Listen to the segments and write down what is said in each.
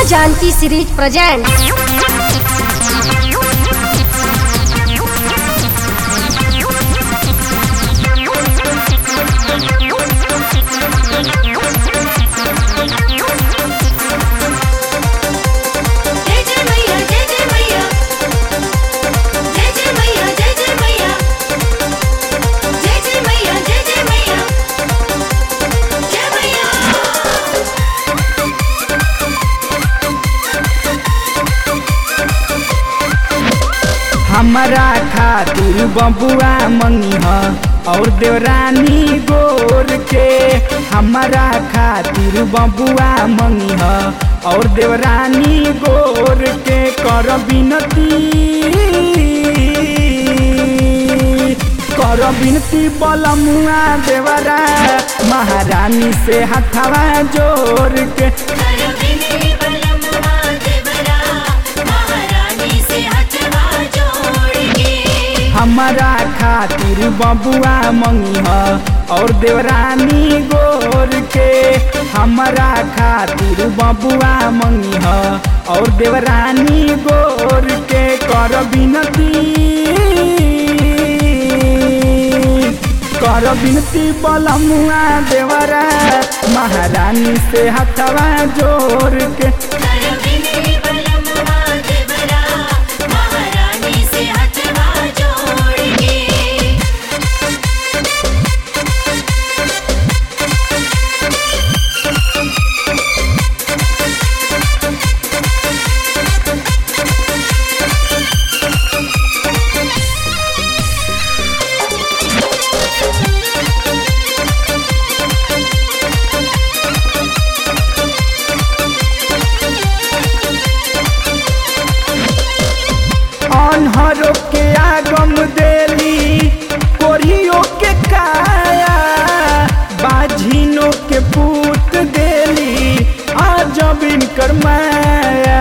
Janki series presents जय जय मैया जय जय मैया जय जय मैया जय जय मैया जय जय मैया जय जय मैया जय मैया हमरा खातिर बबुआ मंगी और देवरानी गोर के हमरा खातिर बबुआ मंगी और देवरानी गोर के कर बिनती कर बिनती बलमुआ देवरा महारानी से हथवा जोर के कर बिनती बलमुआ देवरा महारानी से हथवा जोड़ के हमारा खातिर बबुआ मंगी और देवरानी गोर के हमारा खातिर बबुआ मंगी और देवरानी गोर के कर बिनती कर बिनती बलमुआ देवरा महारानी से हथवा जोर के कर बिनती बलमुआ देवरा महारानी से हथवा जोड़ के अनहरो के आगम देली कोरियो के काया बाझिनो के पूत देली आजब इनकर माया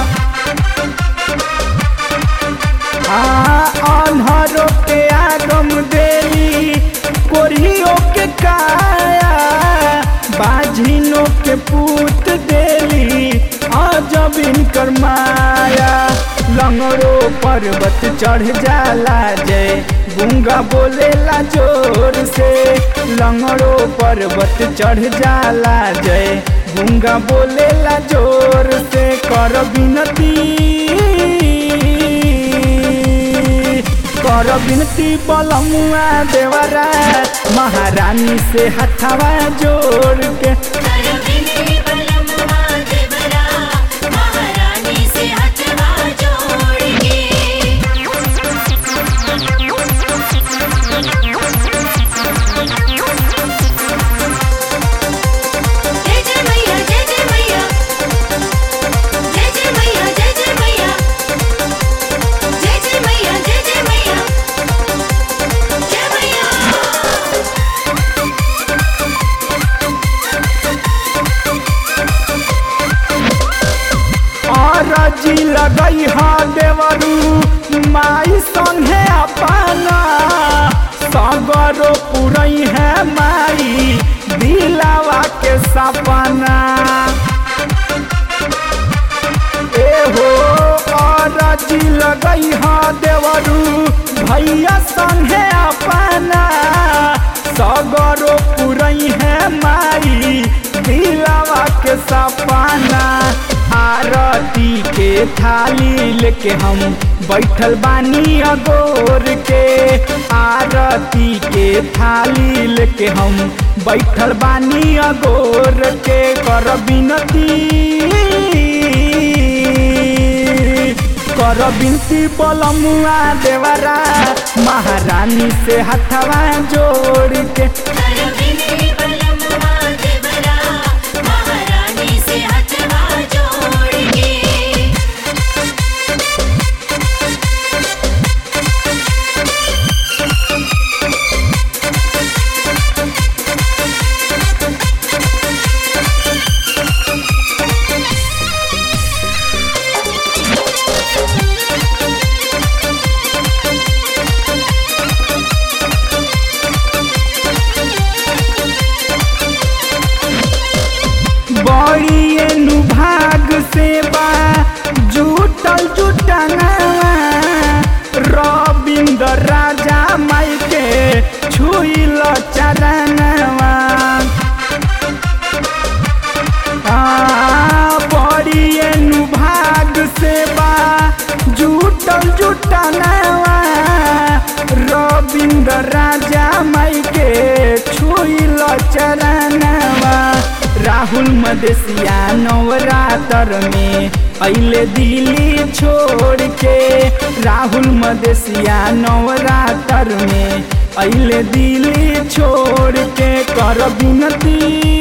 आ अनहरो के आगम देली कोरियो के काया बाझिनो के पूत देली आजब इनकर माया लंगड़ो पर्वत चढ़ जाला जय गुंगा बोलेला जोर से लंगड़ो पर्वत चढ़ जाला जय गुंगा बोलेला जोर से कर बिनती कर बिनती बलमुआ देवरा महारानी से हथवा जोड़ के कर बिनती बलमुआ देवरा महारानी से हथवा जोड़ के जय जय मैया जय जय मैया जय जय मैया जय जय मैया जय जय मैया जय जय मैया जय मैया और जी लगई हा देवरू माई संगे अपना सगरो पुरई है माई दिलावा के सपना एहो और जी लगई हा देवरू भैया संगे अपना सगरो पुरई है माई दिलावा के सपना आरती के थाली लेके हम बैठल बानी अगोर के आरती के थाली लेके हम बैठल बानी अगोर के कर बिनती कर बिनती बलमुआ देवरा महारानी से हथवा जोड़ के कर बिनती बलमुआ देवरा महारानी से हथवा जोड़ के चरणवा राहुल मदेशिया नवरात्र में अले दिल्ली छोड़ के राहुल मदेशिया नवरात्र में अले दिल्ली छोड़ के कर विनती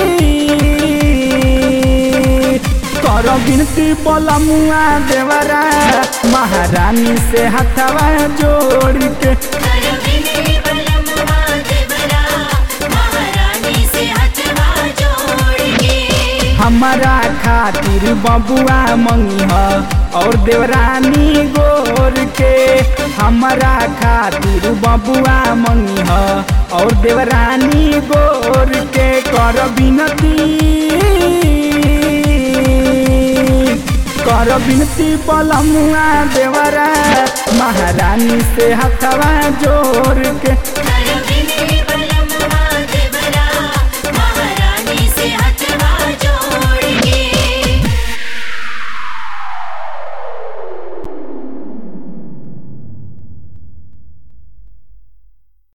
कर विनती बलमुआ देवरा महारानी से हथवा जोड़ के कर विनती बलमुआ देवरा महारानी से हथवा जोड़ के हमारा खातिर बबुआ मंगी और देवरानी गोर के हमारा खातिर बबुआ मंगी और देवरानी गोर के कर विनती कर विनती बलमुआ देवरा महारानी से हथवा जोड़ के कर